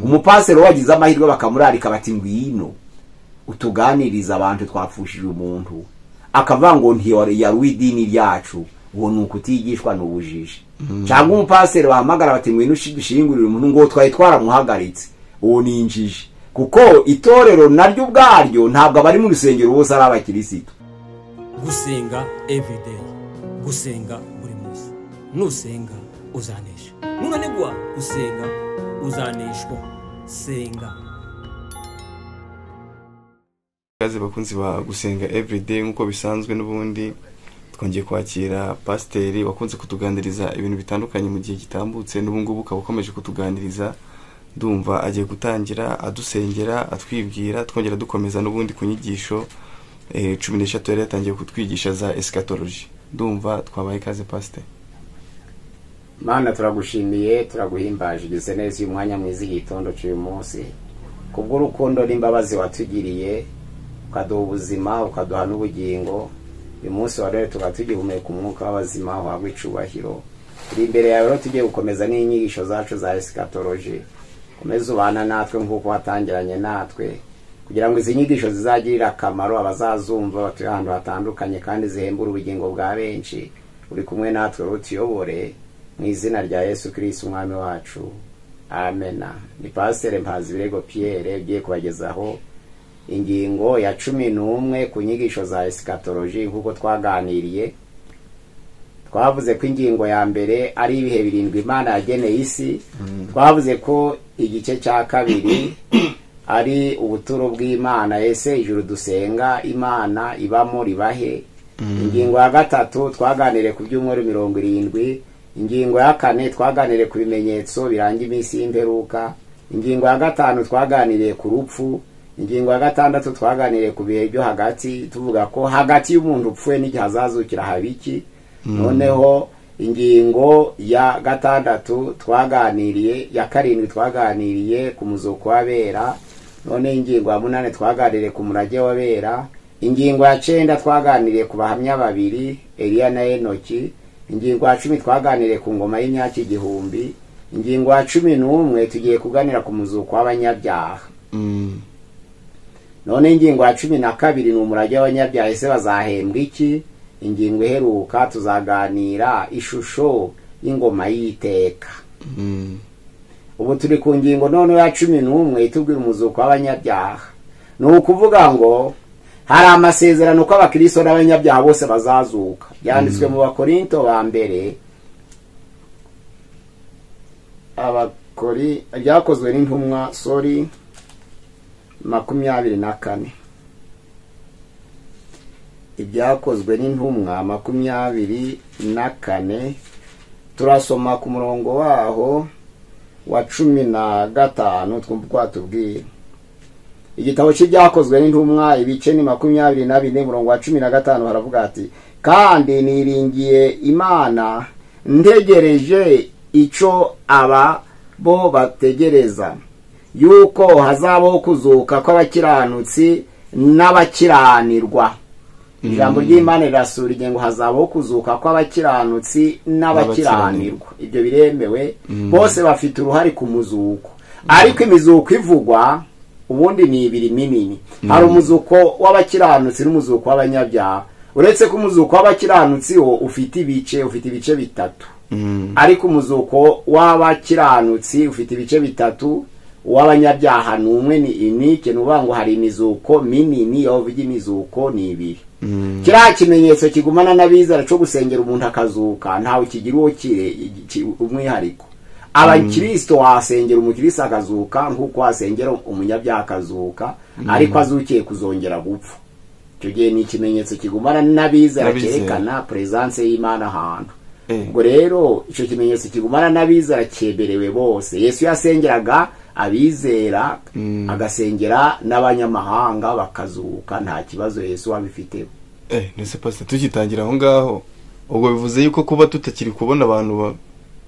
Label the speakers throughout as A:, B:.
A: umupaseri wagize amahirwe bakamurarika bati ngwino utuganiriza abantu twapfushije umuntu akavuga ngo ntiyaruwe idini ryacu uwo ni ukutigishwa ni ubujiji cyangwa umupaseri bahamagara bati ngwino ushingurire umuntu ngo twari twaramuhagaritse uwo ni injiji kuko itorero naryo ubwaryo ntabwo abari mu rusengero bose ari abakirisitu
B: gusenga everyday gusenga buri munsi nusenga uzanesha nunanigwa usenga uzaneshwa senga
C: ikaze bakunzi ba gusenga everyday nk'uko bisanzwe n'ubundi twongeye kwakira pasiteri wakunze kutuganiriza ibintu bitandukanye mu gihe gitambutse n'ubu ngubu ukaba ukomeje kutuganiriza ndumva agiye gutangira adusengera atwibwira twongera dukomeza n'ubundi ku nyigisho cumi n'eshatu yari yatangiye kutwigisha za esikatoloji ndumva twabaye ikaze pasiteri
D: mana turagushimiye turaguhimbaje ugeze neza uyu mwanya mwiza igitondo cy'uyu munsi kubw'urukundo n'imbabazi watugiriye ukaduha ubuzima ukaduha n'ubugingo uyu munsi wa rero tukaba tugihumeka umwuka w'abazima wahabwa icubahiro turi imbere yawe rero tugiye gukomeza n'inyigisho zacu za esikatoloji komeza ubana natwe nk'uko watangiranye natwe kugira ngo izi nyigisho zizagirire akamaro abazazumva batuye ahantu hatandukanye kandi zihembura ubugingo bwa benshi uri kumwe natwe utuyobore mu izina rya yesu kirisi umwami wacu amena ni pasiteri mpazi birego piyere ugiye kubagezaho ingingo ya cumi n'umwe ku nyigisho za esikatoloji nk'uko twaganiriye twavuze ko ingingo ya mbere ari ibihe birindwi imana yageneye isi twavuze ko igice cya kabiri ari ubuturo bw'imana ese ijuru dusenga imana ibamo ribahe ingingo ya gatatu twaganire ku byumweru mirongo irindwi ingingo ya kane twaganire ku bimenyetso biranga iminsi y'imperuka ingingo ya gatanu twaganiriye ku rupfu ingingo ya gatandatu twaganiriye ku bihe byo hagati tuvuga ko hagati y'umuntu upfuye n'igihe azazukira haba iki noneho ingingo ya gatandatu twaganiriye ya karindwi twaganiriye ku muzuko w'abera none ingingo ya munani twaganiriye ku murage w'abera ingingo ya cyenda twaganiriye ku bahamya babiri Eliya na enoki ingingo ya cumi twaganiriye ku ngoma y'imyaka igihumbi ingingo ya cumi n'umwe tugiye kuganira ku muzuko w'abanyabyaha none ingingo ya cumi na kabiri ni umurage w'abanyabyaha ese bazahembwa iki ingingo iheruka tuzaganira ishusho y'ingoma y'iteka ubu turi ku ngingo noneho ya cumi n'umwe itubwira umuzuko w'abanyabyaha ni ukuvuga ngo hari amasezerano ko abakristo n'abanyabyaha bose bazazuka byanditswe mu bakorinto ba mbere abakori byakozwe n'intumwa sori makumyabiri na kane ibyakozwe n'intumwa makumyabiri na kane turasoma ku murongo waho wa cumi na gatanu twumva uko watubwiye igitabo cy'ibyakozwe n'intumwa ibice ni makumyabiri na bine murongo wa cumi na gatanu haravuga ati kandi niringiye imana ntegereje icyo aba bo bategereza yuko hazabaho kuzuka kw'abakiranutsi n'abakiranirwa ijambo ry'imana rirasura ingengo hazabaho kuzuka kw'abakiranutsi n'abakiranirwa ibyo biremewe bose bafite uruhare ku muzuko ariko imizuko ivugwa ubundi ni ibiri minini hari umuzuko w'abakiranutsi n'umuzuko w'abanyabyaha uretse ko umuzuko w'abakiranutsi wo ufite ibice ufite ibice bitatu ariko umuzuko w'abakiranutsi ufite ibice bitatu uw'abanyabyaha ni umwe ni inike ni uvuga ngo hari imizuko minini aho uvuga imizuko ni ibiri kiriya kimenyetso kigumana n'abizera cyo gusengera umuntu akazuka ntawe kigira uwo umwihariko abakirisito wasengera umukirisi akazuka nk'uko wasengera umunyabyaha akazuka ariko azukiye kuzongera gupfa icyo gihe ni ikimenyetso kigumana n'abizera cyerekana perezanse y'imana ahantu ubwo rero icyo kimenyetso kigumana n'abizera cyeberewe bose yesu yasengeraga abizera agasengera n'abanyamahanga bakazuka nta kibazo yesu wabifiteho
C: ndetse pasita tugitangira aho ngaho ubwo bivuze yuko kuba tutakiri kubona abantu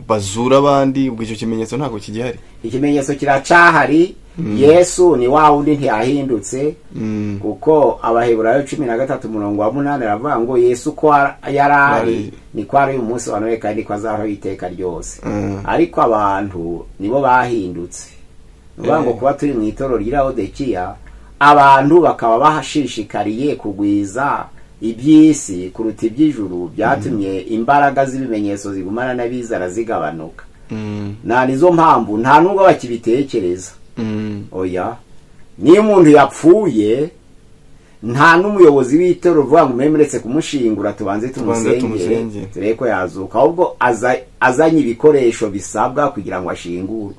C: bazura abandi ubwo icyo kimenyetso ntabwo kigihari
D: ikimenyetso kiracahari yesu ni wa wundi ntiyahindutse kuko abaheburayo cumi na gatatu murongo wa munani aravuga ngo yesu ko yari ari niko ari uyu munsi wa noheli kandi ko azaho iteka ryose ariko abantu nibo bahindutse uvuga ngo kuba turi mu itorero ry'irawodekiya abantu bakaba bashishikariye kugwiza iby'isi kuruta iby'ijuru byatumye imbaraga z'ibimenyetso zigumana n'abizara zigabanuka
C: Mm,
D: nta nizo mpamvu nta nubwo bakibitekereza
C: mm,
D: oya niyo umuntu yapfuye nta n'umuyobozi w'itorero uvuga ngo muremuretse kumushingura tubanze
C: Tubanze tumusengere.
D: tumusengere turebe ko yazuka ahubwo aza- azanye ibikoresho bisabwa kugira ngo ashingure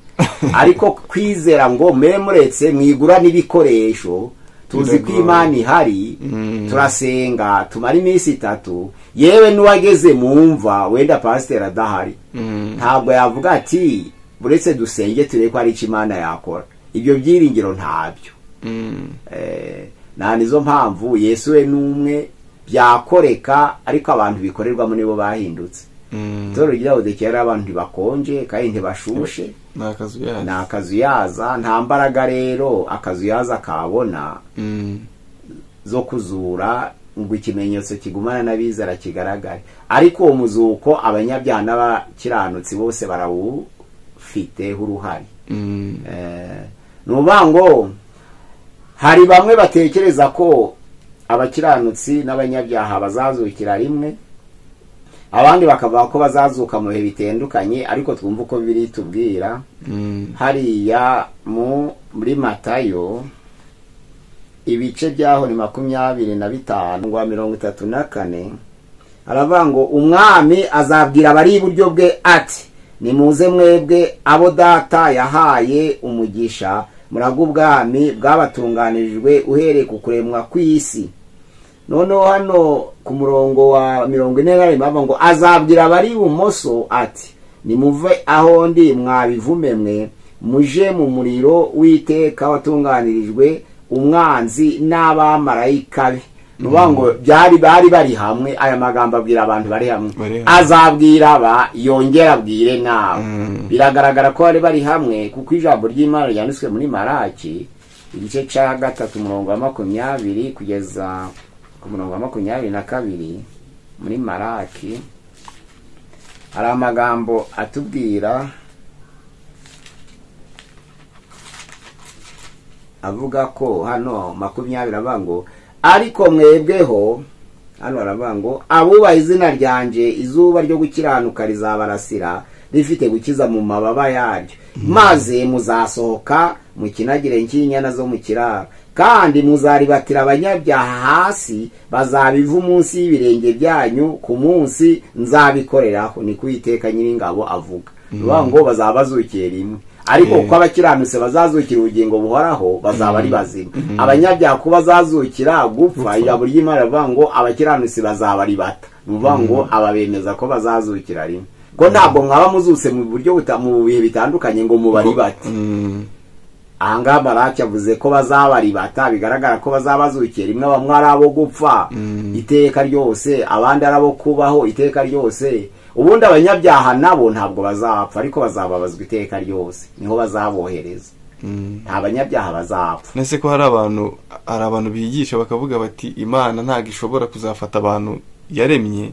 D: ariko kwizera ngo muremuretse mwigura n'ibikoresho tuzi ko
C: Biragoye.
D: imana ihari
C: Mm.
D: turasenga tumara iminsi itatu yewe n'uwageze mu mva wenda pasiteri adahari
C: mm.
D: ntabwo yavuga ati buretse dusenge turebe ko hari icyo imana yakora ibyo byiringiro ntabyo
C: Mm,
D: Eh, nta nizo mpamvu yesu we n'umwe byakoreka ariko abantu bikorerwamo nibo bahindutse
C: mm.
D: itorero ry'irawodekiya rero abantu ntibakonje kandi ntibashushe
C: ni akazu
D: ni
C: yacu
D: akazuyaza nta mbaraga rero akazuyaza kabona
C: Mm,
D: zo kuzura ngo ikimenyetso kigumana n'abizara kigaragare ariko uwo muzuko abanyabyaha n'abakiranutsi bose barawufiteho uruhare
C: mm,
D: Eh, ni ukuvuga ngo hari bamwe batekereza ko abakiranutsi n'abanyabyaha bazazukira rimwe abandi bakavuga ko bazazuka mu bihe bitandukanye ariko twumva uko biri tubwira
C: mm,
D: hariya mu muri matayo ibice byaho ni makumyabiri na bitanu ngwa mirongo itatu na kane aravuga ngo umwami azabwira abari iburyo bwe ati nimuze mwebwe abo data yahaye umugisha murago ubwami bwabatunganirijwe uhereye ku kuremwa kw'isi noneho hano ku murongo wa mirongo ine na rimwe bavuga ngo azabwira abari ibumoso ati nimuve aho ndi mwabivume mwe muje mu muriro w'iteka watunganirijwe umwanzi n'abamarayika be ni ukuvuga ngo byari bari bari hamwe aya magambo abwira abantu bari hamwe
C: Bari hamwe.
D: azabwira aba yongera abwire nabo
C: Mm.
D: biragaragara ko bari bari hamwe kuko ijambo ry'imana ryanditswe muri maraki igice cya gatatu umurongo wa makumyabiri kugeza ku murongo wa makumyabiri na kabiri muri maraki hari amagambo atubwira avuga ko hano makumyabiri avuga ngo ariko mwebweho hano haravuga ngo abubaha izina ryanje izuba ryo gukiranuka rizabarasira rifite gukiza mu mababa yaryo maze muzasohoka mu kinagire cy'inyana zo mu kiraro kandi muzaribatira abanyabyaha hasi bazabiva munsi y'ibirenge byanyu ku munsi nzabikoreraho ni kuwiteka nyiringabo avuga bivuga ngo bazaba bazukiye rimwe ariko
C: Yeah.
D: kuko abakiranutse bazazukira ubugingo buhoraho bazaba ari bazima abanyabyaha ko bazazukira gupfa ijambo ry'imana rivuga ngo abakiranutsi bazaba ari bata ni ukuvuga ngo ababemeza ko bazazukira rimwe ko ntabwo mwaba muzutse mu buryo buta- mu bihe bitandukanye ngo mubari bate
C: mm,
D: ahangaha marake yavuze ko bazabaribata bigaragara ko bazabazukira rimwe bamwe ari abo gupfa
C: Mm.
D: iteka ryose abandi ari abo kubaho iteka ryose ubundi abanyabyaha nabo ntabwo bazapfa ariko bazababazwa iteka ryose niho bazabohereza
C: mm.
D: nta banyabyaha bazapfa
C: nese ko hari abantu hari abantu bigisha bakavuga bati imana ntabwo ishobora kuzafata abantu yaremye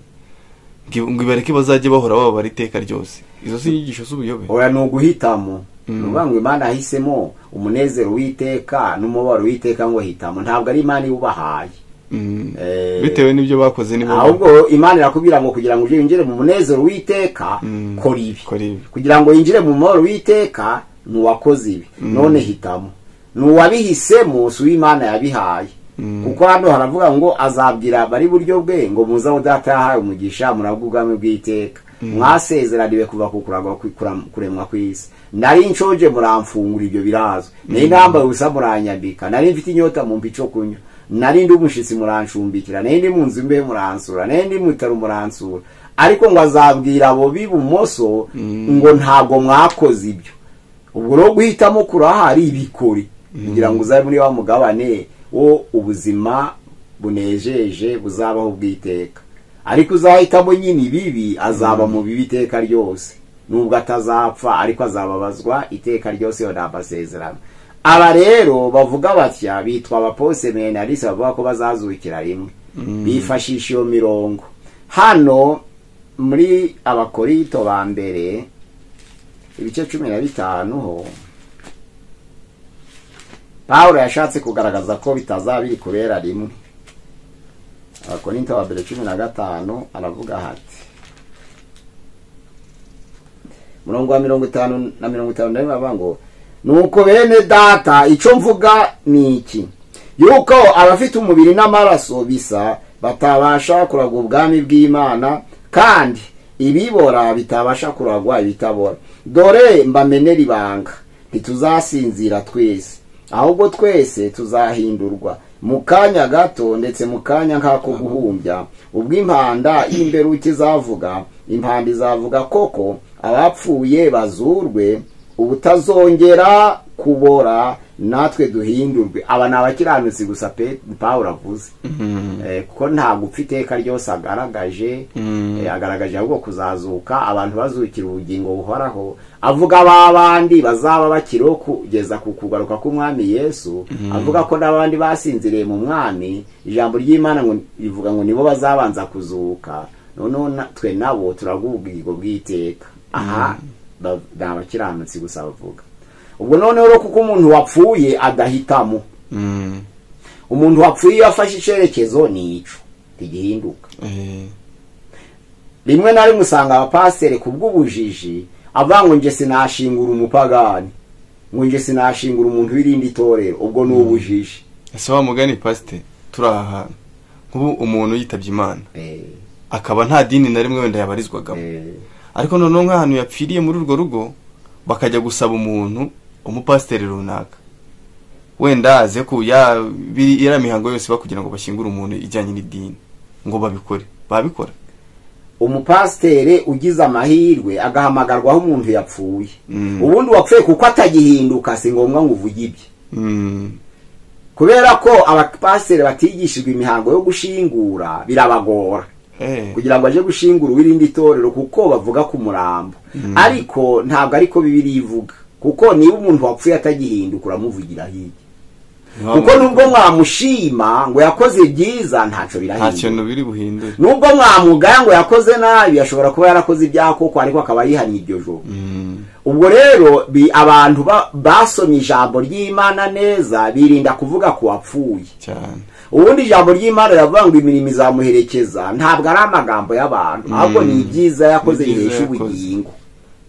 C: ngo ngo ibareke bazajye bahora bababara iteka ryose izo si inyigisho z'ubuyobe
D: oya ni uguhitamo
C: Mm.
D: ni ukuvuga ngo imana yahisemo umunezero w'iteka n'umubabaro w'iteka ngo hitamo ntabwo ari imana iwubahaye
C: Mm.
D: Eh,
C: bitewe n'ibyo bakoze nibo
D: ahubwo imana irakubwira ngo kugira ngo uje winjire mu munezero w'iteka
C: Mm.
D: kora ibi
C: bakora ibi
D: kugira ngo yinjire mu mahoro w'iteka ni uwakoze ibi none hitamo ni uwabihisemo si uw'imana yabihaye
C: Mm.
D: kuko hano haravuga ngo azabwira abari iburyo bwe ngo muze aho data yahawe umugisha murabwo ubwami bw'iteka mwasezeraniwe kuva ku kuragwa ku- kuram- kuremwa kw'isi nari nshonje muramfungura ibyo birazwi nari nambaye ubusa muranyambika nari mfite inyota mu mpi cyo kunywa nari ndi umushyitsi murancumbikira nari ndi mu nzu imbehe muransura nari ndi mu bitaro muransura ariko ngo azabwira abo b'ibumoso ngo ntabwo mwakoze ibyo ubwo rero guhitamo kurahari ibikore kugira ngo uzabe muri wa mugabane wo ubuzima bunejeje buzabaho bw'iteka ariko uzahitamo nyine ibibi azaba mu bibi iteka ryose nubwo atazapfa ariko azababazwa iteka ryose iyo ni amasezerano aba rero bavuga batya bitwa abapose menalisi bavuga ko bazazukira rimwe bifashisha iyo mirongo hano muri abakorito ba mbere ibice cumi na bitanu ho pawulo yashatse kugaragaza ko bitazaba biri kubera rimwe abakorinto ba mbere cumi na gatanu aravuga hati umurongo wa mirongo itanu na mirongo itanu na rimwe aravuga ngo nuko bene data icyo mvuga ni iki yuko abafite umubiri n'amaraso bisa batabasha kuragwa ubwami bw'imana kandi ibibora bitabasha kuragwa ibitabora dore mbamenera ibanga ntituzasinzira twese ahubwo twese tuzahindurwa mu kanya gato ndetse mu kanya nk'ako guhumbya ubwo impanda y'imberuke izavuga impanda izavuga koko abapfuye bazurwe ubutazongera kubora natwe duhindurwe aba ni abakiranutsi gusa pe pawulo avuze Eh, kuko nta gupfa iteka ryose agaragaje
C: Mm.
D: eh, agaragaje ahubwo kuzazuka abantu bazukira ubugingo buhoraho avuga b'abandi bazaba bakiriho kugeza ku kugaruka k'umwami yesu avuga ko n'abandi basinziriye mu mwami ijambo ry'imana ngo rivuga ngo nibo bazabanza kuzuka noneho na- twe nabo turagwa ubugingo bw'iteka aha ba- ni abakiranutsi gusa bavuga ubwo noneho rero kuko umuntu wapfuye adahitamo
C: Mm.
D: umuntu wapfuye iyo afashe icyerekezo ni ico ntigihinduka
C: Eh,
D: rimwe na rimwe usanga abapasiteri ku bw'ubujiji avuga ngo nje sinashingura umupagani ngo nje sinashingura umuntu w'irindi torero ubwo ni ubujiji
C: ese wa mugani pasite turi aha hantu nk'ubu umuntu yitabye imana
D: Eh,
C: akaba nta dini na rimwe wenda yabarizwagamo
D: eh,
C: ariko noneho nk'ahantu yapfiriye muri urwo rugo bakajya gusaba umuntu umupasiteri runaka wenda aze ku ya biri- iriya mihango yose bakugira ngo bashyingure umuntu ijyanye n'idini ngo babikore babikora
D: umupasiteri ugize amahirwe agahamagarwaho umuntu yapfuye
C: Mm.
D: ubundi wapfuye kuko atagihinduka si ngombwa ngo uvuge ibye
C: Mm.
D: kubera ko abapasiteri batigishijwe imihango yo gushingura birabagora
C: Eh.
D: kugira ngo aje gushingura uw'irindi torero kuko bavuga ku murambo ariko ntabwo ariko bibiri ivuga kuko niba umuntu wapfuye atagihinduka uramuvugira hirya kuko nubwo mwamushima ngo yakoze byiza ntacyo
C: nta
D: birahinduka
C: kintu biri buhindure
D: nubwo mwamugaya ngo yakoze nabi ashobora kuba yarakoze ibyakoko ariko akaba yihannye iryo joro
C: Mm.
D: ubwo rero bi- abantu ba- basomye ijambo ry'imana neza birinda kuvuga ku wapfuye
C: cyane
D: ubundi ijambo ry'imana riravuga ngo imirimo izamuherekeza ntabwo ari amagambo y'abantu ahubwo ni ibyiza yakoze
C: Ni ibyiza
D: bihesha
C: yakoze.
D: ubugingo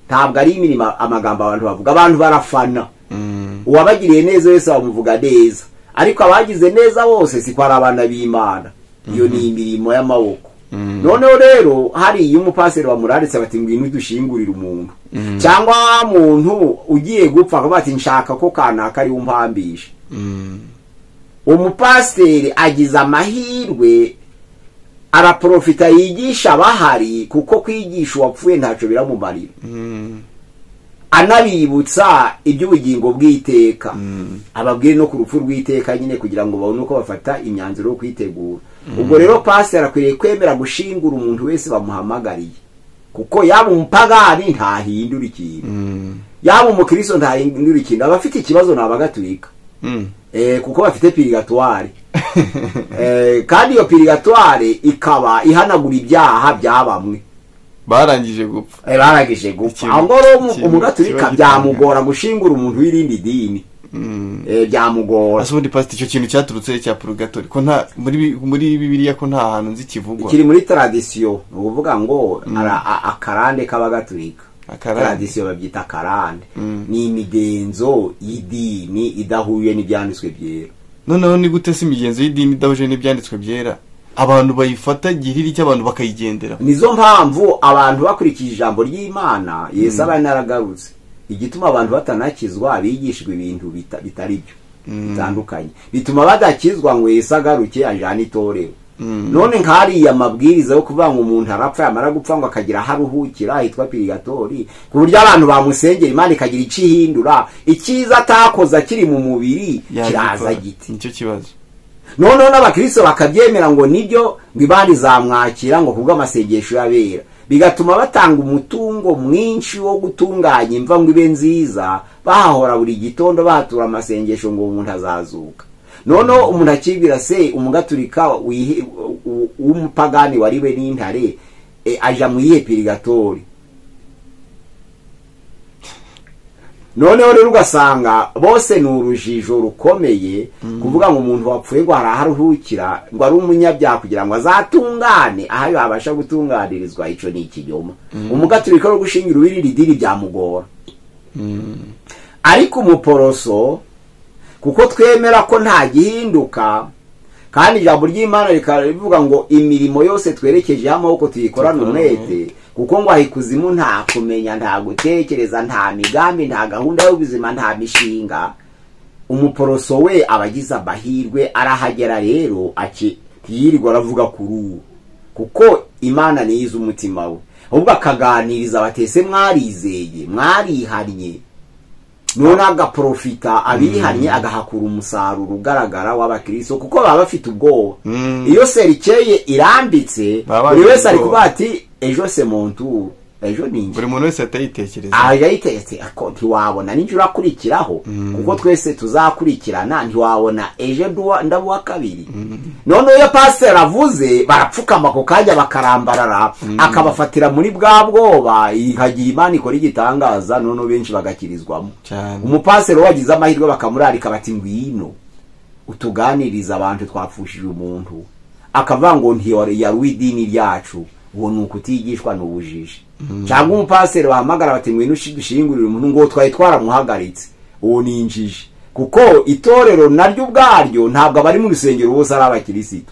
D: ntabwo ari imirimo amagambo abantu bavuga abantu barafana
C: Mm.
D: uwabagiriye neza wese bamuvuga neza ariko abagize neza bose siko ari abana b'imana iyo ni imirimo y'amaboko
C: Mm.
D: noneho rero hari iyo umupasiteri wamuraritse bati ngwino dushingurire umuntu cyangwa wa muntu ugiye gupfa akavuga ati nshaka ko kanaka ariwe umpambisha
C: Mm.
D: umupasiteri agize amahirwe araprofita yigisha abahari kuko kwigisha uwapfuye ntacyo biramumarira
C: Mm.
D: anabibutsa iby'ubugingo bw'iteka
C: Mm.
D: ababwire no ku rupfu rw'iteka nyine kugira ngo babone uko bafata imyanzuro yo kwitegura ubwo rero pasiteri akwiriye kwemera gushingura umuntu wese bamuhamagariye kuko yaba umupagani ntahindura ikintu
C: Mm.
D: yaba umukristo ntahindura ikintu abafite ikibazo ni abagaturika
C: Mm.
D: Eh, kuko bafite pirigatwari Eh, kandi iyo pirigatware ikaba ihanagura ibyaha bya bamwe
C: barangije gupfa
D: Eh, barangije gupfa
C: Ikintu-
D: aho ngaho rero umu-
C: ikintu
D: umugaturika
C: kiba
D: byamugora gushingura umuntu w'irindi dini
C: Mm.
D: Eh, byamugora
C: ase ubundi pasite icyo kintu cyaturutse he cya purugatori ko nta muri bi- muri bibiliya ko nta hantu nzi kivugwa
D: kiri muri tradisiyo ni ukuvuga ngo ara- a- akarande k'abagatulika
C: Akarande.
D: tradisiyo babyita akarande
C: Mm.
D: ni imigenzo y'idini idahuye n'ibyanditswe byera
C: noneho ni gute se imigenzo y'idini idahuje n'ibyanditswe byera abantu bayifata gihiri cy'abantu bakayigendera
D: nizo mpamvu abantu bakurikije ijambo ry'imana yesu aba yaragarutse igituma abantu batanakizwa bigishwa ibintu bita- bitari byo bitandukanye bituma badakizwa ngo yesu agaruke ajyane itorero none nk'ariya mabwiriza yo kuvuga ngo umuntu arapfa yamara gupfa ngo akagira aho aruhukira hitwa pirigatori ku buryo abantu bamusengera imana ikagira icyo ihindura icyiza atakoze akiri mu mubiri kiraza giti
C: nicyo kibazo
D: noneho n'abakristo bakabyemera ngo nibyo ngo imana izamwakira ngo kubw'amasengesho y'abera bigatuma batanga umutungo mwinshi wo gutunganya imva ngo ibe nziza bahahora buri gitondo bahatura amasengesho ngo umuntu azazuka noneho umuntu akibwira se umugaturika wihe- u- w'umupagani wariwe n'intare e, aja mu iyihe pirigatori noneho rero ugasanga bose ni urujijo rukomeye kuvuga ngo umuntu wapfuye ngo hari aho aruhukira ngo ari umunyabyaha kugira ngo azatungane aho yabasha gutunganirizwa icyo ni ikinyoma umugaturika no gushingira uwirira idini byamugora ariko umuporoso kuko twemera ko nta gihinduka kandi ijambo ry'imana rikaba rivuga ngo imirimo yose twerekejeho amaboko tuyikorane umwete kuko ngo aha ikuzimu nta kumenya nta gutekereza nta migambi nta gahunda y'ubuzima nta mishinga umuporoso we aba agize amahirwe arahagera rero aki- ntiyirirwa aravuga kuri ubu kuko imana niyo izi umutima we ahubwo akaganiriza batese mwarizeye mwarihannye none agaprofita abihannye agahakura umusaruro ugaragara w'abakristo kuko baba bafite ubwoba
C: Mm.
D: iyo serikeye irambitse
C: Baba
D: buri wese
C: bafite
D: ari
C: ubwoba.
D: kuvuga ati ejo semontu ejo ni njye
C: buri muntu wese ahita yitekereza
D: aha yayitetse ako ntiwabona nijoro akurikiraho kuko twese tuzakurikirana ntiwabona ejo nduwa- ndabuwa kabiri noneho iyo pasiteri avuze barapfukama ako kanya bakarambarara akabafatira muri bwa bwoba ikagira imana ikora igitangaza noneho benshi bagakirizwamo
C: cyane
D: umupasiteri wagize amahirwe bakamurarika bati ngwino utuganirize abantu twapfushije umuntu akavuga ngo ntiyari w'idini ryacu uwo ni ukutigishwa ni ubujiji cyangwa umupasiteri wahamagara bati ngwino ushi- dushingurire umuntu ngo twari twaramuhagaritse uwo ni injiji kuko itorero naryo ubwaryo ntabwo abari mu rusengero bose ari abakirisito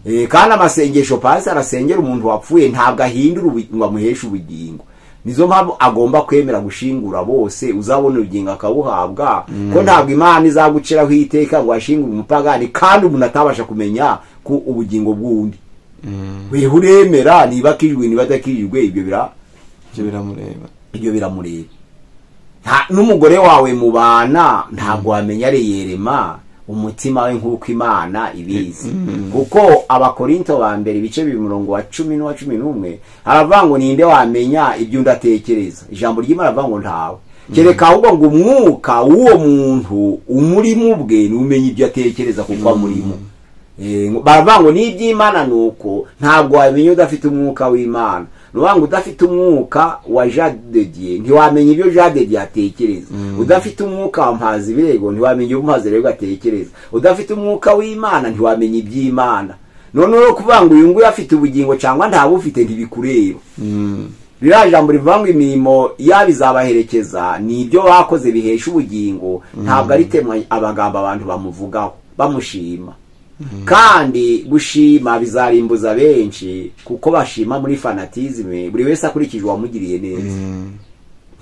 D: Eh, kandi amasengesho pasi arasengera umuntu wapfuye ntabwo ahindura ubu- ngo amuheshe ubugingo nizo mpamvu agomba kwemera gushingura bose uzabona ubugingo akabuhabwa ko ntabwo imana izaguciraho iteka ngo ashingure umupagani kandi umuntu atabasha kumenya ko ubugingo bw'undi wewe uremera niba akirijwe niba adakirijwe ibyo bira
C: ibyo biramureba
D: ibyo biramureba Nta- n'umugore wawe mubana ntabwo wamenya reyerema umutima we nk'uko imana ibizi kuko abakorinto ba mbere ibice bibiri umurongo wa cumi n'uwa cumi n'umwe haravuga ngo ninde wamenya ibyo undi atekereza ijambo ry'imana ravuga ngo ntawe kereka ahubwo ngo umwuka w'uwo muntu umurimo ubwe n'umenya ibyo atekereza kuko amurimo Eh, ngo- baravuga ngo n'iby'imana ni uko ntabwo wamenya udafite umwuka w'imana ni ukuvuga ngo udafite umwuka wa jean de dieu ntiwamenya ibyo jean de dieu atekereza udafite umwuka wa mpazi birego ntiwamenya ibyo mpazi birego atekereza udafite umwuka w'imana ntiwamenya iby'imana noneho rero kuvuga ngo uyu nguyu afite ubugingo cyangwa ntabufite ntibikureba ririya jambo rivuga ngo imirimo yaba izabaherekeza ni ibyo bakoze bihesha ubugingo ntabwo ari temwa abagambo abantu bamuvugaho bamushima kandi gushima bizarimbuza benshi kuko bashima muri fanatizime buri wese akurikije uwamugiriye neza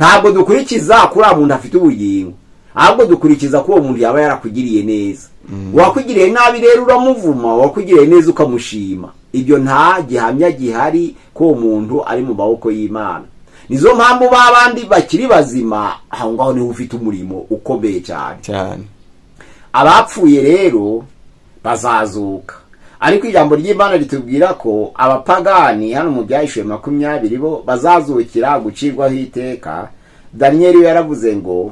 D: ntabwo dukurikiza kuri uwo muntu afite ubugingo ahubwo dukurikiza ko uwo muntu yaba yarakugiriye neza uwakugiriye nabi rero uramuvuma uwakugiriye neza ukamushima ibyo nta gihamya gihari ko uwo muntu ari mu maboko y'imana nizo mpamvu ba bandi bakiri bazima aho ngaho niho ufite umurimo ukomeye cyane
C: cyane
D: abapfuye rero bazazuka ariko ijambo ry'imana ritubwira ko abapagani hano mu byahishuwe makumyabiri bo bazazukira gucirwaho iteka daniyeli we yaravuze ngo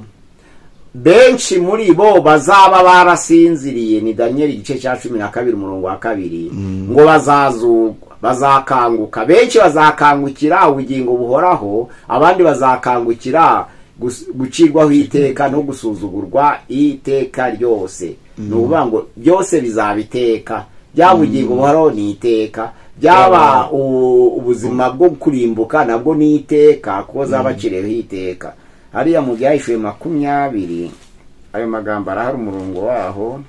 D: benshi muri bo bazaba barasinziriye ni daniyeli igice cya cumi na kabiri umurongo wa kabiri ngo bazazugwa bazakanguka benshi bazakangukira ubugingo buhoraho abandi bazakangukira gus- gucirwaho iteka no gusuzugurwa iteka ryose ni ukuvuga ngo byose bizaba iteka byaba ubugingo buhoraho ni iteka byaba u- ubuzima bwo kurimbuka nabwo ni iteka kuko zabaciriweho iteka hariya mu byahishuwe makumyabiri ayo magambo arahari umurongo waho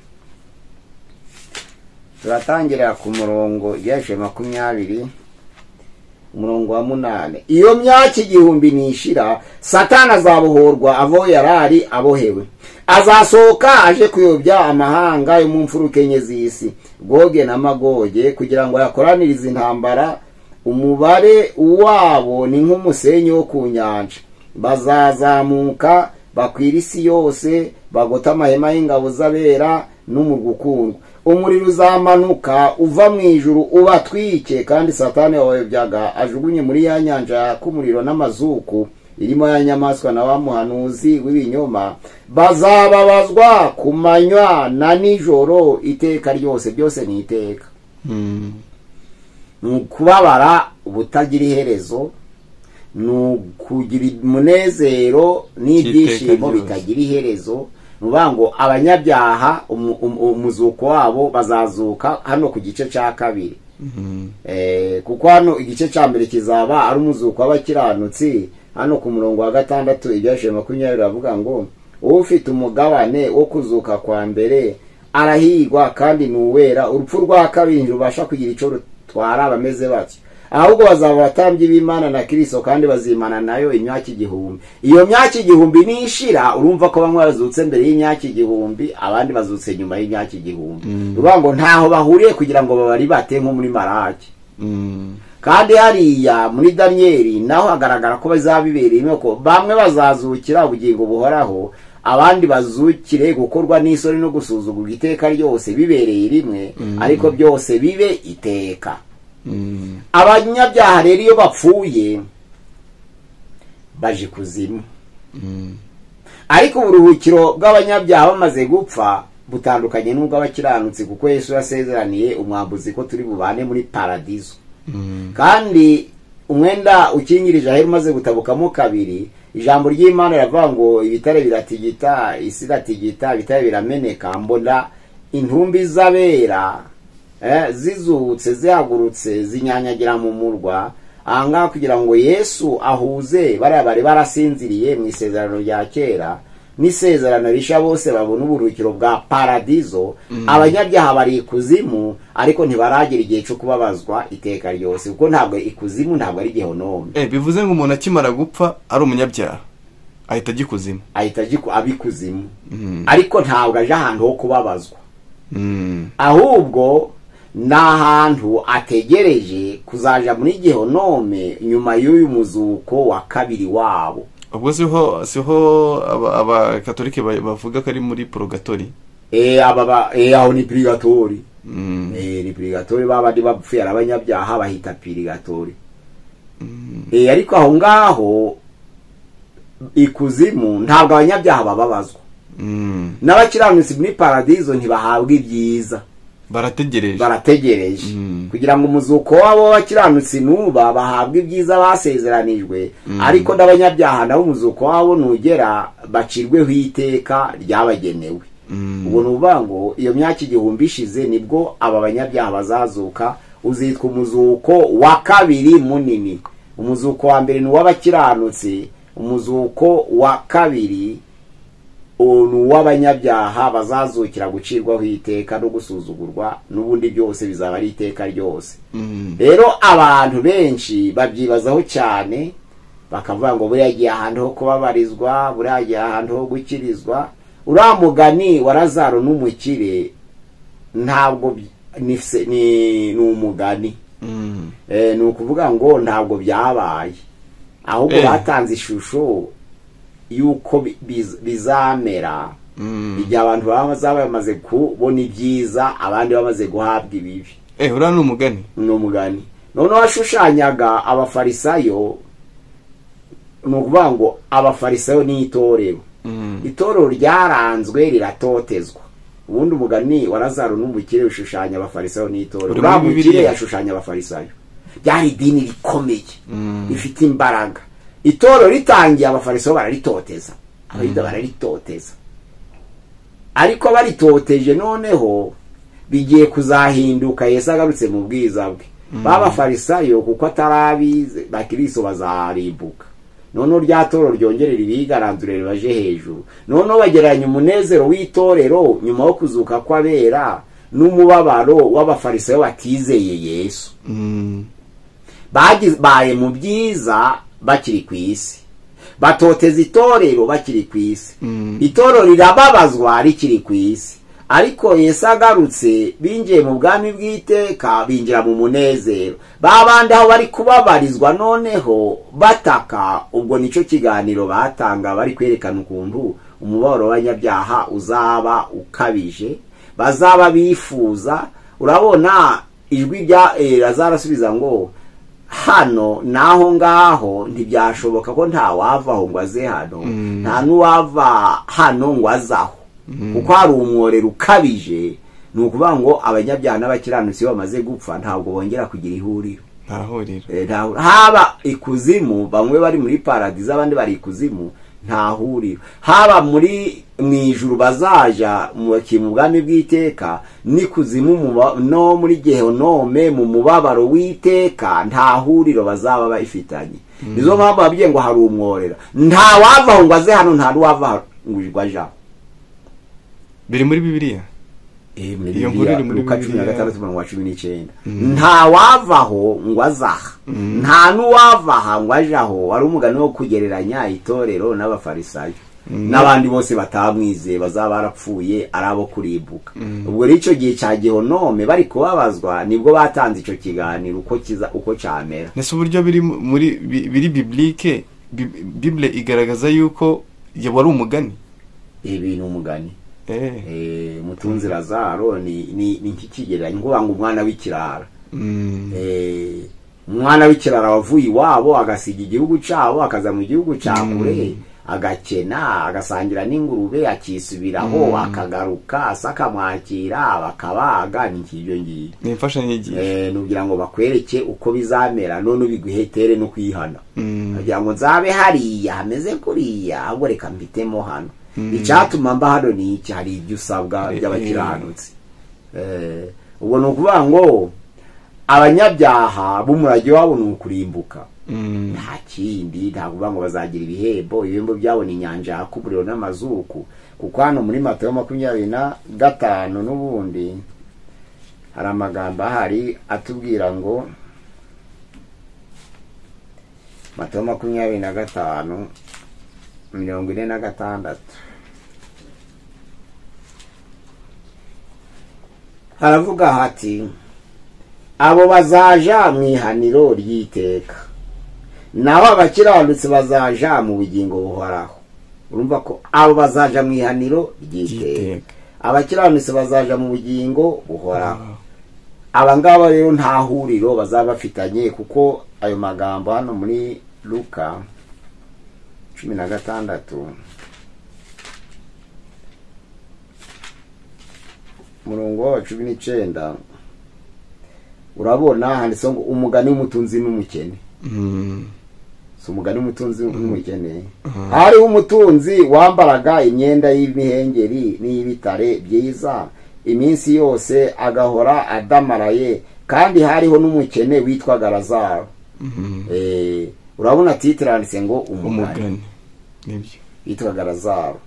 D: turatangirira ku murongo ibyahishuwe makumyabiri umurongo wa munane iyo myaka igihumbi nishira satani azabohorwa avo yarari abohewe azasohoka aje kuyobya amahanga yo mu mfuruka enye z'isi goge na magoge kugira ngo yakoranirize intambara umubare wabo ni nk'umusenyi wo ku nyanja bazazamuka bakwira isi yose bagota amahema y'ingabo z'abera n'umurwa ukundwa umuriro uzamanuka uva mu ijuru ubatwike kandi satani wabayobyaga ajugunye muri ya nyanja yaka umuriro n'amazuku irimo ya nyamaswa na wa muhanuzi w'ibinyoma bazababazwa ku manywa na nijoro iteka ryose byose ni iteka
C: Mm.
D: ni ukubabara ubutagira iherezo ni ukugira umunezero n'ibyishimo
C: ryose.
D: bitagira iherezo ni ukuvuga ngo abanyabyaha umu- umu- umuzuko wabo bazazuka hano ku gice cya kabiri Eh, kuko hano igice cya mbere kizaba ari umuzuko w'abakiranutsi hano ku murongo wa gatandatu ibyashije makumyabiri bavuga ngo ufite umugabane wo kuzuka kwa mbere arahigwa kandi ni uwera urupfu rwa kabiri rubasha kugira icyo rutwara abameze batyo ahubwo bazaba abatambyi b'imana na kirisito kandi bazimana nayo imyaka igihumbi iyo myaka igihumbi nishira urumva ko bamwe bazutse mbere y'imyaka igihumbi abandi bazutse nyuma y'imyaka igihumbi ruvuga ngo ntaho bahuriye kugira ngo babari bate nko muri maraki
C: Mm.
D: kandi hariya muri daniyeli naho hagaragara ko bazaba bibereyemo ko bamwe bazazukira ubugingo buhoraho abandi bazukire gukorwa n'isoni no gusuzugurwa iteka ryose bibereye rimwe ariko byose bibe iteka
C: Mm.
D: abanyabyaha rero iyo bapfuye baje kuzimu
C: Mm.
D: ariko uburuhukiro bw'abanyabyaha bamaze gupfa butandukanye n'ubw'abakiranutsi kuko yesu yasezeraniye umwambuzi ko turi bubane muri paradizo
C: Mm.
D: kandi umwenda ukingirije ahera umaze gutabukamo kabiri ijambo ry'imana riravuga ngo ibitare biratigita isi iratigita ibitare birameneka mbona intumbi z'abera eh, zizutse zihagurutse zinyanyagira mu murwa ahangaha kugira ngo yesu ahuze bariya bari barasinziriye mu isezerano rya kera n'isezerano rishya bose babona uburuhukiro bwa paradizo abanyabyaha bari ikuzimu ariko ntibaragira igihe cyo kubabazwa iteka ryose kuko ntabwo ikuzimu ntabwo ari gehonome
C: Eh, bivuze ngo umuntu akimara gupfa ari umunyabyaha ahita agikuzima
D: ahita agiku- aba ikuzimu
C: Mm.
D: ariko ntabwo aje ahantu ho kubabazwa
C: Mm.
D: ahubwo ni ahantu ategereje kuzaja muri gehonome nyuma y'uyu muzuko wa kabiri wabo
C: ubwo siho siho aba- abakatolike ba- bavuga ko ari muri porogatori
D: e, aba ba- e, aho ni purigatori
C: Mm.
D: Eh, ni purigatori ba bandi bapfuye ari abanyabyaha bahita purigatori Eh, ariko aho ngaho ikuzimu ntabwo abanyabyaha bababazwa
C: Mm.
D: n'abakiranutsi muri paradizo ntibahabwa ibyiza
C: barategereje
D: barategereje
C: Mm.
D: kugira ngo umuzuko w'abo bakiranutsi nuba bahabwe ibyiza basezeranijwe ariko n'abanyabyaha nabo umuzuko wabo nugera bacirweho iteka ryabagenewe
C: Mm.
D: ubwo ni ukuvuga ngo iyo myaka igihumbi ishize nibwo aba banyabyaha bazazuka uzitwa umuzuko wa kabiri munini umuzuko wa mbere ni uw'abakiranutsi umuzuko wa kabiri uwo ni uw'abanyabyaha bazazukira gucirwaho iteka no gusuzugurwa n'ubundi byose bizaba ari iteka ryose
C: Mm.
D: rero abantu benshi babyibazaho cyane bakavuga ngo buriya agiye ahantu ho kubabarizwa buriya agiye ahantu ho gukirizwa uriya mugani wa razaro n'umukire ntabwo by- ni se- ni- ni umugani
C: Mm.
D: Eh, ni ukuvuga ngo ntabwo byabaye ahubwo
C: Eh.
D: batanze ishusho y'uko bi- biz- bizamera
C: Mm.
D: igihe abantu bazaba bamaze kubona ibyiza abandi bamaze guhabwa ibibi
C: eh uriya ni umugani
D: ni umugani noneho washushanyaga abafarisayo ni ukuvuga ngo abafarisayo ni itorero
C: Mm.
D: itorero ryaranzwe riratotezwa ubundi umugani wa Lazaro n'umukire ushushanya abafarisayo n'itorero
C: Uri muri
D: uriya mukire
C: Bibiliya?
D: yashushanya abafarisayo ryari idini rikomeye
C: Mm.
D: rifite imbaraga itorero ritangiye abafarisayo bararitoteza abayuda bararitoteza ariko baritoteje noneho bigiye kuzahinduka yesu agarutse mu bwiza bwe b'abafarisayo kuko atarabize bakiriso bazarimbuka noneho rya toro ryongere ribigarandure ribaje hejuru noneho bagereranya umunezero w'itorero nyuma yo kuzuka kw'abera n'umubabaro w'abafarisayo batizeye yesu
C: Mm.
D: baye mu byiza bakiri ku isi batoteza itorero bakiri ku isi
C: Mm.
D: itorero rirababazwa rikiri ku isi ariko yesu agarutse binjiye mu bwami bw'iteka binjira mu munezero ba bandi aho bari kubabarizwa noneho bataka ubwo nicyo kiganiro batanga bari kwerekana ukuntu umubabaro w'abanyabyaha uzaba ukabije bazaba bifuza urabona ijwi rya eh, Lazaro asubiza ngo hano naho ngaho ntibyashoboka ko nta wava aho ngo aze hano nta n'uwava hano ngo aze aho kuko hari umworero ukabije ni ukuvuga ngo abanyabyaha n'abakiranutsi iyo bamaze gupfa ntabwo bongera kugira ihuriro
C: nta huriro
D: Eh, nta- haba ikuzimu bamwe bari muri paradizo abandi bari ikuzimu nta huriro haba muri mu ijuru bazaja mu mu bwami bw'iteka n'ikuzimu mu ba- no muri gehenome mu mubabaro w'iteka nta huriro bazaba bayifitanye nizo mpamvu babwiye ngo hari umworera nta wava aho ngo aze hano nta n'uwava aho ngo aje aho
C: biri muri bibiliya
D: Eh,
C: Iyo
D: muri
C: nkuru
D: Bibiliya,
C: iri muri
D: Luka cumi na
C: Bibiliya.
D: gatandatu mirongo cumi n'icyenda nta wavaho ngo azaha
C: Mm.
D: nta n'uwavaha ngo aje aho wari umugani wo kugereranya itorero n'abafarisayo n'abandi bose batamwizeye bazaba barapfuye ari abo kurimbuka ubwo rero icyo gihe cya gihonome bari kubabazwa nibwo batanze icyo kiganiro uko kiza uko cyamera
C: ndetse uburyo biri mu- muri bi- biri biblike bi- bibule igaragaza yuko ya- wari umugani
D: ibi ni umugani
C: Eh.
D: Eh, mutunzi lazaro ni ni ni nk'ikigereranyo ngo ngo umwana w'ikirara
C: Mm.
D: Eh, umwana w'ikirara wavuye iwabo agasiga igihugu cyabo akaza mu gihugu cya kure agakena agasangira n'ingurube akisubiraho akagaruka se akamwakira bakabaga ni nk'ibyo ngibyo
C: ni imfashanyigisho
D: Eh, nugira ngo bakwereke uko bizamera none ubiguhetere no kwihana
C: Mm.
D: kugira ngo nzabe hariya hameze kuriya ahubwo reka mbitemo hano icyatuma mba hano ni iki hari ibyo usabwa
C: Eh,
D: by'abakiranutsi Eh, ubwo ni ukuvuga ngo abanyabyaha b'umurage wabo ni ukurimbuka
C: Mm.
D: nta kindi nta kuvuga ngo bazagira ibihembo ibihembo byabo ni inyanja yaka umuriro n'amazuku kuko hano muri matayo makumyabiri na gatanu n'ubundi hari amagambo ahari atubwira ngo matayo makumyabiri na gatanu mirongo ine na gatandatu haravuga hati abo bazaja mu ihaniro ry'iteka naho abakiranutsi bazaja mu bugingo buhoraho urumva ko abo bazaja mu ihaniro ry'iteka
C: Ry'iteka.
D: abakiranutsi bazaja mu bugingo buhoraho
C: Ah.
D: aba ngaba rero nta huriro bazaba bafitanye kuko ayo magambo hano muri luka cumi na gatandatu umurongo wa cumi n'icyenda urabona handitseho ngo umugani w'umutunzi n'umukene
C: Mm.
D: si umugani w'umutunzi n'umukene hariho umutunzi wambaraga imyenda y'imihengeri n'iy'ibitare byiza iminsi yose agahora adamaraye kandi hariho n'umukene witwaga lazaro
C: Mm.
D: Eh, urabona titire handitse ngo umugani
C: umugani nibyo
D: yitwaga lazaro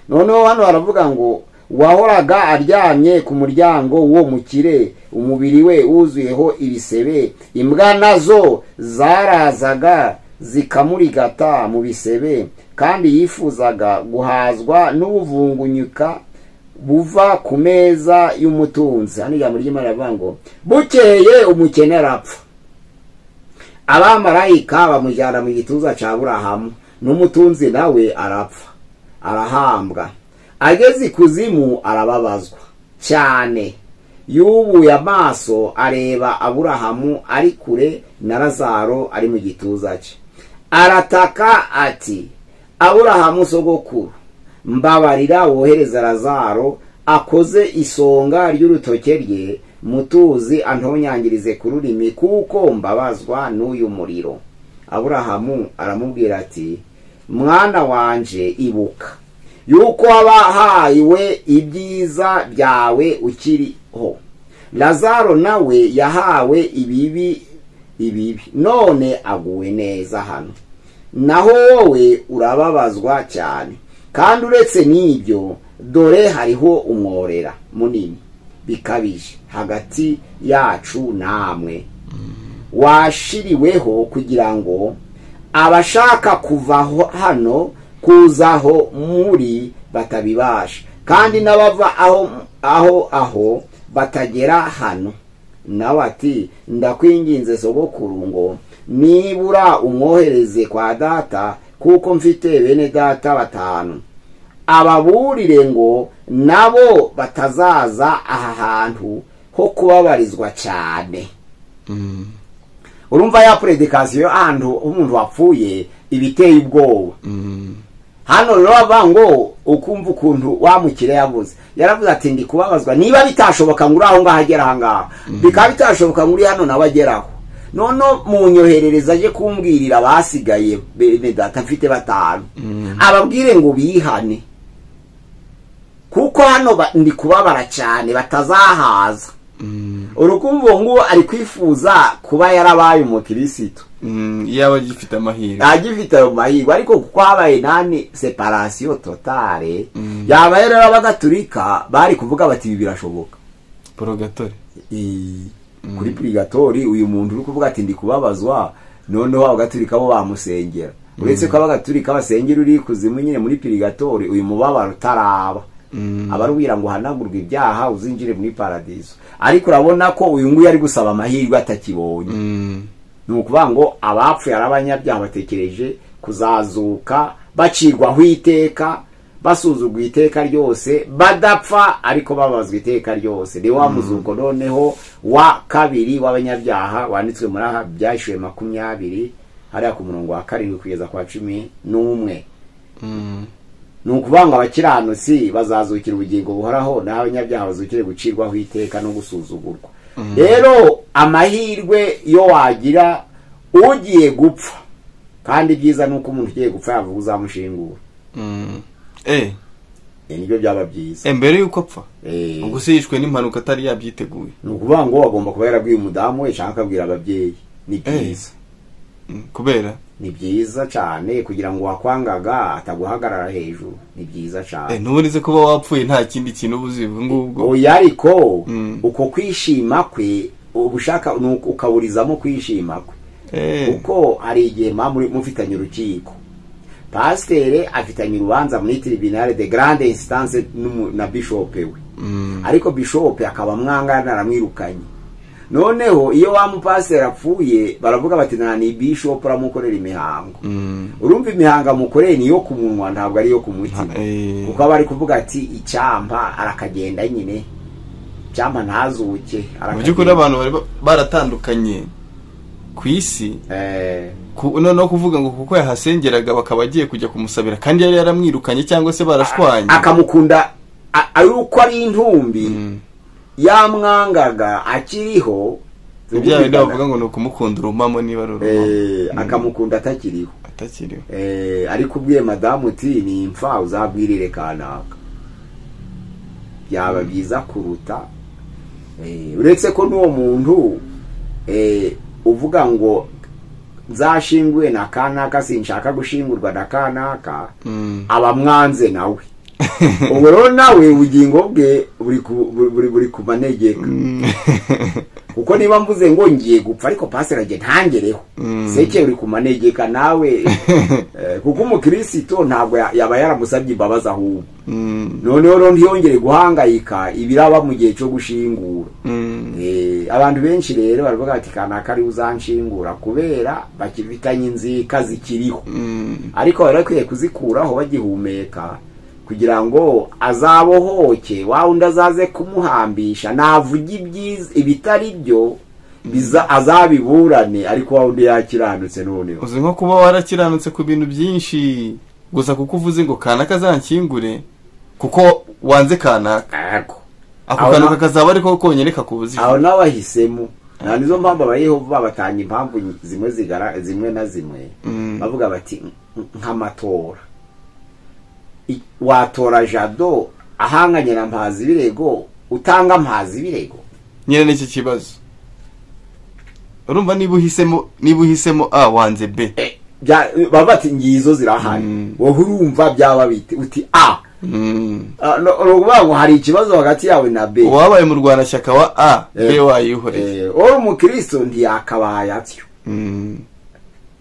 D: noneho hano baravuga ngo wahoraga aryamye ku muryango wo mukire umubiri we wuzuyeho ibisebe imbwa nazo zarazaga zikamurigata mu bisebe kandi yifuzaga guhazwa n'ubuvungunyuka buva ku meza y'umutunzi hano ijambo ry'imana rivuga ngo bukeye umukene arapfa abamarayika bamujyana mu gituza cya burahamu n'umutunzi nawe arapfa arahambwa ageze ikuzimu arababazwa cyane yubuye amaso areba aburahamu ari kure na lazaro ari mu gituza cye arataka ati aburahamu sogokuru mbabarira wohereza lazaro akoze isonga ry'urutoke rye mutuzi antonyangirize ku rurimi kuko mbabazwa n'uyu muriro aburahamu aramubwira ati mwana wanje ibuka yuko wabahawe ibyiza byawe ukiriho lazaro nawe yahawe ibibi ibibi none aguwe neza hano naho wowe urababazwa cyane kandi uretse n'ibyo dore hariho umworera munini bikabije hagati yacu namwe washiriweho kugira ngo abashaka kuva ho- hano kuzaho muri batabibasha kandi n'abava aho aho aho batagera hano nawe ati ndakwinginze sogokuru ngo nibura umwohereze kwa data kuko mfite bene data batanu ababurire ngo nabo batazaza aha hantu ho kubabarizwa cyane
C: Mm.
D: urumva ya predikasiyo ahantu umuntu wapfuye ibiteye ubwoba
C: Mm.
D: hano rero bavuga ngo ukumva ukuntu wa mukire yavuze yaravuze ati ndi kubabazwa niba bitashoboka ngo uri aho ngaho agera aha ngaha bikaba bitashoboka ngo uri hano nawe ageraho noneho mu nyoherereza aje kumbwirira abasigaye bene data mfite batanu
C: Mm.
D: ababwire ngo bihane kuko hano ba- ndi kubabara cyane batazahaza
C: Mm.
D: urukumva uwo nguwo ari kwifuza kuba yarabaye umukirisitu
C: Mm, yaba agifite amahirwe
D: agifite ayo mahirwe ariko kuko habaye nani separasiyo totale
C: Mm.
D: yaba rero abagatulika bari kuvuga bati ibi birashoboka
C: porogatore
D: I- kuri purigatori uyu muntu uri kuvuga ati ndi kubabazwa noneho abagatulika bo bamusengera uretse ko abagatulika basengera uri kuzimu nyine muri purigatori uyu mubabaro utaraba
C: Mm.
D: abarubwira ngo uhanagurwe ibyaha uzinjire muri paradiso ariko urabona ko uyu nguyu ari gusaba amahirwe atakibonye
C: Mm.
D: ni ukuvuga ngo abapfuye ari abanyabyaha batekereje kuzazuka bacirwaho iteka basuzugwa iteka ryose badapfa ariko babazwa iteka ryose ni wa muzuko noneho wa kabiri w'abanyabyaha wanditswe muri aha byashyuwe makumyabiri hariya ku murongo wa karindwi kugeza kwa cumi n'umwe
C: Mm.
D: ni ukuvuga ngo abakiranutsi bazazukira ubugingo buhoraho naho abanyabyaha bazukire gucirwaho iteka no gusuzugurwa rero amahirwe yo wagira ugiye gupfa kandi ibyiza ni uko umuntu ugiye gupfa yavuga uzamushingura
C: Mm. Eh,
D: Ibi nibyo byaba byiza
C: eh, mbere yuko apfa
D: Eh,
C: ubwo se yishwe n'impanuka atari yabyiteguye
D: ni ukuvuga ngo agomba kuba yarabwiye umudamu we cyangwa akabwira ababyeyi ni byiza
C: Mm, kubera
D: ni byiza cyane kugira ngo wakwangaga ataguhagarara hejuru ni byiza cyane
C: eh, ntuburize kuba wapfuye nta kindi kintu uba uzi ubwo ngubwo
D: oya ariko
C: Mm.
D: uko kwishima kwe ubushaka ni uko- ukaburizamo kwishima kwe
C: Eh,
D: kuko hari igihe muba muri- mufitanye urukiko pasiteri afitanye urubanza muri tribunal de grande instance n'umu- na bishope we
C: mm,
D: ariko bishope akaba amwangana aramwirukanye noneho iyo wa mupasiteri apfuye baravuga bati nta ni bishopu uramukorera imihango
C: mm,
D: urumva imihango amukoreye ni iyo ku munwa ntabwo ari iyo ku mutima
C: nta- eh,
D: kuko aba ari kuvuga ati icyampa arakagenda nyine icyampa ntazuke
C: mu by'ukuri abantu bari ba- baratandukanye ku isi
D: Eh,
C: ku- noneho kuvuga ngo kuko yahasengeraga bakaba bagiye kujya kumusabira kandi yari yaramwirukanye cyangwa se barashwanye
D: akamukunda a- ari uko ari intumbi
C: Mm.
D: yamwangaga akiriho
C: ni bya bindi bavuga ngo ni ukumukunda urumamo niba ari urumamo
D: Eh, akamukunda atakiriho
C: atakiriho
D: Eh, ariko ubwiye madamu uti ni imfa uzabwirire kanaka byaba byiza kuruta eh, uretse ko n'uwo muntu eh, uvuga ngo nzashingwe na kanaka sinshaka gushingurwa na kanaka
C: Mm.
D: aba mwanze nawe ubu rero nawe ubugingo bwe buri ku- buri- buri- buri ku manegeka
C: Mm.
D: kuko niba mvuze ngo ngiye gupfa ariko pasera njye ntangereho
C: Mm.
D: seke uri kumanegeka nawe eh, kuko umukristo ntabwo ya- yaba yaramusabye imbabazi ahubwo
C: Mm.
D: noneho rero ntiyongere guhangayika ibiraba mu gihe cyo gushingura
C: Mm.
D: Eh, abantu benshi rero baravuga bati kanaka ari uzanshingura kubera bakifitanye inzika zikiriho
C: Mm.
D: ariko bari bakwiye kuzikuraho bagihumeka kugira ngo azabohoke wa wundi azaze kumuhambisha navuga ibyiza ibitari byo biza azabiburane ariko wa wundi yakiranutse noneho
C: uzi nko kuba warakiranutse ku bintu byinshi gusa kuko uvuze ngo kanaka azankingure kuko wanze kanaka
D: Ariko,
C: ako
D: Aho
C: kantu
D: na-
C: kakazaba ariko konyine kakubuze
D: aho nawe ahisemo nta nizo mpamvu abayehova batanga impamvu zimwe zigara zimwe na zimwe
C: Mm.
D: bavuga bati "Nk- nk'amatora I- watora jado ahanganye na mpazi ibirego utanga mpazi ibirego
C: nyine n'iki kibazo urumva niba uhisemo niba uhisemo a wanze b
D: bya baba bati ngizo zirahari
C: Mm.
D: wowe urumva byaba bite uti a
C: Mm.
D: Ah, no- ni ukuvuga ngo hari ikibazo hagati yawe na b
C: uwabaye umurwanashyaka wa a b
D: Eh.
C: wayihoreye
D: Eh, wowe umukristo ntiyakabaye atyo
C: Mm.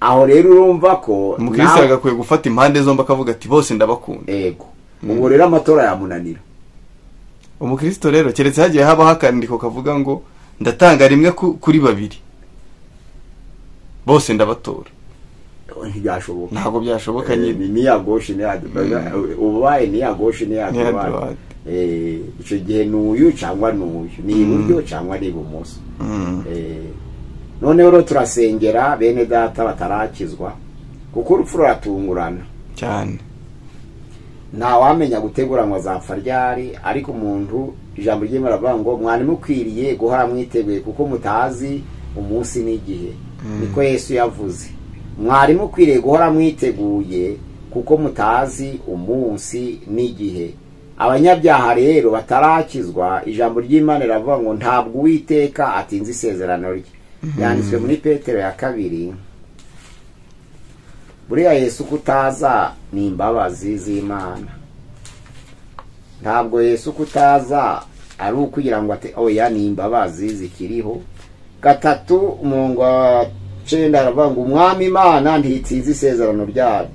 D: aho rero urumva ko
C: umukristo
D: nawe-
C: yagakwiye gufata impande zombi akavuga ati bose ndabakunda
D: ego ubwo rero amatora yamunanira
C: umukristo rero keretse hagiye habaho akandiko kavuga ngo ndatanga rimwe ku- kuri babiri bose ndabatora
D: ntibyashoboka
C: ntabwo byashoboka
D: Eh,
C: nyine
D: ni niyagoshe niyadu ubaye niyagoshe niyadu
C: Niyadubade.
D: icyo gihe ni uyu cyangwa ni uyu ni iburyo cyangwa ni ibumoso
C: Mm.
D: Eh, noneho rero turasengera bene data batarakizwa kuko urupfu ruratungurana
C: cyane
D: ntawamenya gutegura ngo azapfa ryari ariko umuntu ijambo ry'imana baravuga ngo mwari mukwiriye guhora mwiteguye kuko mutazi umunsi n'igihe niko yesu yavuze mwari mukwiriye guhora mwiteguye kuko mutazi umunsi n'igihe abanyabyaha rero batarakizwa ijambo ry'imana riravuga ngo ntabwo uwiteka atinze isezerano rye yanditswe muri petero ya kabiri buriya yesu kutaza ni imbabazi z'imana ntabwo yesu kutaza ari ukugira ngo ate oya ni imbabazi zikiriho gatatu umurongo wa cenda aravuga ngo umwami imana ntitsinze isezerano ryayo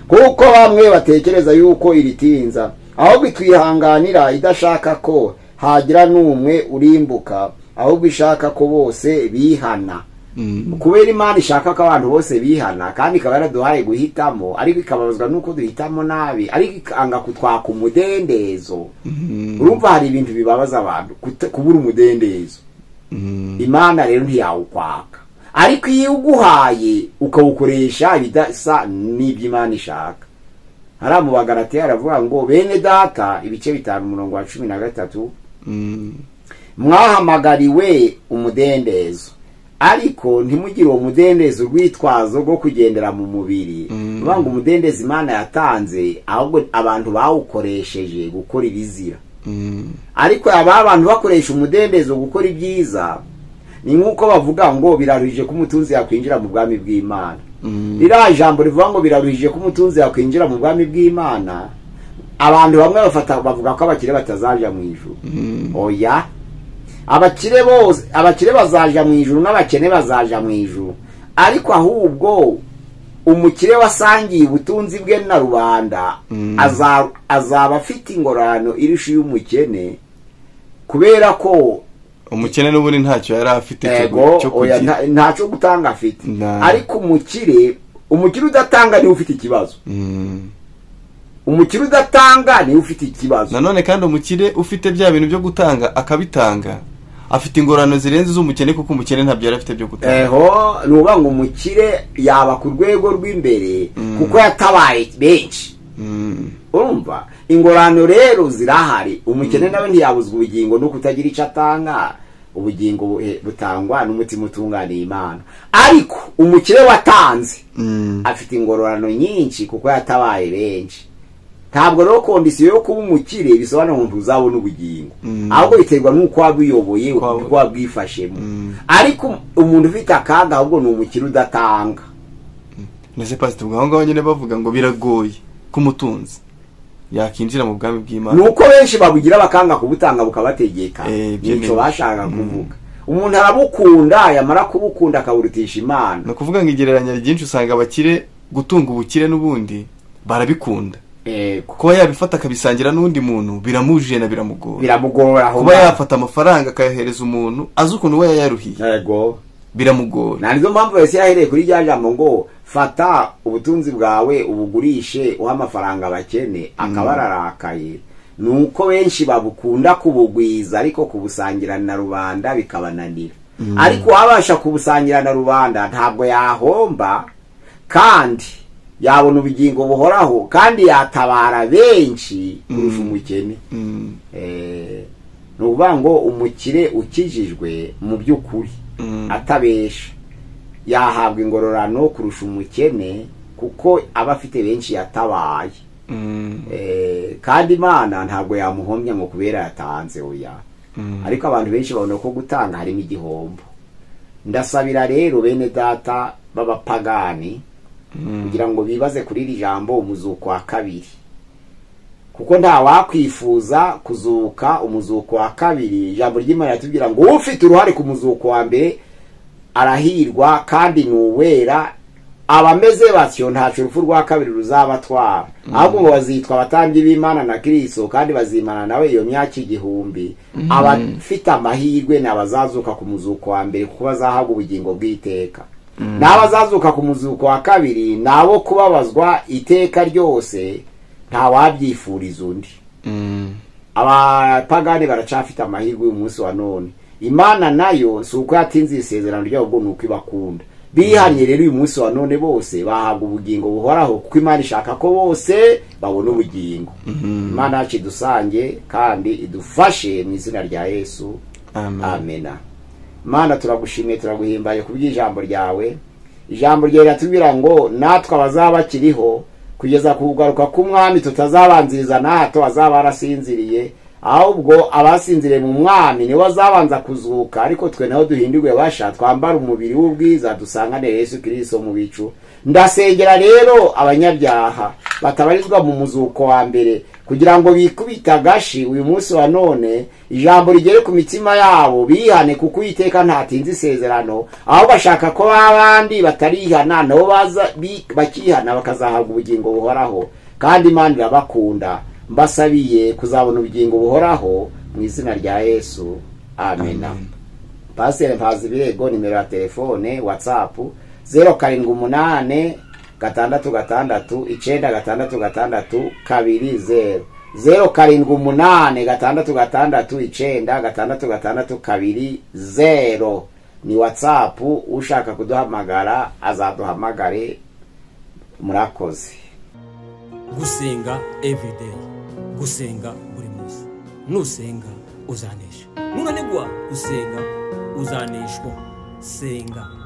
D: kuko bamwe batekereza yuko iritinza ahubwo itwihanganira idashaka ko hagira n'umwe urimbuka ahubwo ishaka ko bose bihana kubera imana ishaka ko abantu bose bihana kandi ikaba yaraduhaye guhitamo ariko ikababazwa n'uko duhitamo nabi ariko ikanga kutwaka umudendezo urumva hari ibintu bibabaza abantu kut- kubura umudendezo imana rero ntiyawukwaka ariko iyo uguhaye ukawukoresha ibidasa n'iby'imana ishaka hariya mu bagaratiya haravuga ngo bene data ibice bitanu umurongo wa cumi na gatatu mwahamagariwe umudendezo ariko ntimugire uwo mudendezo urwitwazo rwo kugendera mu mubiri uvuga ngo umudendezo imana yatanze ahubwo abantu bawukoresheje gukora ibizira ariko aba abantu bakoresha umudendezo gukora ibyiza ni nk'uko bavuga ngo biraruhije ko umutunzi yakwinjira mu bwami bw'imana ririya jambo rivuga ngo biraruhije ko umutunzi yakwinjira mu bwami bw'imana abantu bamwe bafata bavuga ko abakire batazaja mu ijuru oya abakire bose abakire bazaja mu ijuru n'abakene bazaja mu ijuru ariko ahubwo umukire wasangiye ubutunzi bwe na rubanda aza- azaba afite ingorano irusha iy'umukene kubera ko
C: umukene n'ubundi ntacyo yari afite cyo gu-
D: ego
C: cyo
D: oya,
C: kugira
D: nta- ntacyo gutanga afite
C: Nta.
D: ariko umukire umukire udatanga niwe ufite ikibazo
C: Mm.
D: umukire udatanga niwe ufite ikibazo
C: nanone kandi umukire ufite bya bintu byo gutanga akabitanga afite ingorano zirenze iz'umukene kuko umukene ntabyo yari afite byo gutanga
D: eho ni ukuvuga ngo umukire yaba ku rwego rw'imbere
C: Mm.
D: kuko yatabaye benshi
C: Mm.
D: urumva ingorano rero zirahari umukene nawe ntiyabuzwa ubugingo no kutagira icyo atanga ubugingo bu- butangwa n'umutima utunganiye imana ariko umukire watanze
C: Mm.
D: afite ingororano nyinshi kuko yatabaye benshi ntabwo rero kondisiyo yo kuba umukire bisobanura ngo ntuzabona ubugingo
C: Mm.
D: ahubwo biterwa n'uko waba uyoboye
C: Uko waba-
D: uko waba ubwifashemo
C: Mm.
D: ariko umuntu ufite akaga ahubwo ni umukire udatanga
C: ndetse pasiteri ubwo aho ngaho nyine bavuga ngo biragoye ko umutunzi yakinjira mu bwami
D: ni
C: bw'imana
D: uko benshi babugira bakanga kubutanga bukabategeka
C: Eh, ibyo
D: nicyo
C: ni-
D: bashaka kuvuga umuntu arabukunda yamara kubukunda akaburutisha imana
C: ni ukuvuga ngo igereranya ryinshi usanga abakire gutunga ubukire n'ubundi barabikunda
D: Yego.
C: kuba yabifata akabisangira n'undi muntu biramujije na biramugora
D: biramugora aho
C: kuba
D: ngaho.
C: yafata amafaranga akayohereza umuntu azi ukuntu we yayaruhiye
D: Yego.
C: biramugora
D: na nizo mpamvu yose yahereye kuri rya jambo ngo fata ubutunzi bwawe ubugurishe uha amafaranga bakene akaba ararakaye ni uko benshi babukunda kubugwiza ariko kubusangira na rubanda bikabananira ariko uwabasha kubusangira na rubanda ntabwo yahomba kandi yabona ubugingo buhoraho kandi yatabara benshi kurusha umukene
C: Mm.
D: Eh, ni ukuvuga ngo umukire ukijijwe mu by'ukuri
C: Mm.
D: atabesha yahabwa ingororano kurusha umukene kuko aba afite benshi yatabaye
C: Mm.
D: Eh, kandi imana ntabwo yamuhomya ngo kubera yatanze oya
C: Mm.
D: ariko abantu benshi babona ko gutanga harimo igihombo ndasabira rero bene data b'abapagani
C: Mm.
D: kugira ngo bibaze kuri iri jambo umuzuko wa kabiri kuko nta wakwifuza kuzuka umuzuko wa kabiri ijambo ry'imana riratubwira ngo ufite uruhare ku muzuko wa mbere arahirwa kandi ni uwera abameze batyo ntacu urupfu rwa kabiri ruzabatwara ahubwo ngo bazitwa abatambyi b'imana na kirisito kandi bazimana nawe iyo myaka igihumbi abafite amahirwe ni abazazuka ku muzuko wa mbere kuko bazahabwa ubugingo bw'iteka n'abazazuka ku muzuko wa kabiri ni abo kubabazwa iteka ryose ntawabyifuriza undi
C: Mm.
D: abapagani baracafite amahirwe y'umunsi wa none imana nayo si uko yatinze isezerano ryabo ngo ni uko ibakunda bihanye rero uyu munsi wa none bose bahabwa ubugingo buhoraho kuko imana ishaka ko bose babona ubugingo imana yacu idusange kandi idufashe mu izina rya yesu
C: Amen.
D: amena mana turagushimiye turaguhimbaye ku bw'ijambo ryawe ijambo ryawe riratubwira ngo natwe abazaba bakiriho kugeza ku kugaruka k'umwami tutazabanziriza nato azaba yarasinziriye ahubwo abasinziriye mu mwami nibo bazabanza kuzuka ariko twe naho duhindurwe basha twambara umubiri w'ubwiza dusanganire yesu kirisito mu bicu ndasengera rero abanyabyaha batabarizwa mu muzuko wa mbere kugira ngo bikubite agashi uyu munsi wa none ijambo rigere ku mitima yabo bihane kuko uwiteka ntatinze isezerano aho bashaka ko b'abandi batarihana nabo baza bi- bakihana bakazahabwa ubugingo buhoraho kandi imana irabakunda mbasabiye kuzabona ubugingo buhoraho mu izina rya yesu amena pasiteri mpazi ibirego nimero ya telefone watsapu zeru karindwi umunane gatandatu gatandatu icenda gatandatu gatandatu kabiri zeru zeru karindwi umunane gatandatu gatandatu icenda gatandatu gatandatu kabiri zeru ni watsapu ushaka kuduhamagara azaduhamagare murakoze
B: gusenga everyday gusenga buri munsi nusenga uzanesha nunanigwa gusenga uzaneshwa senga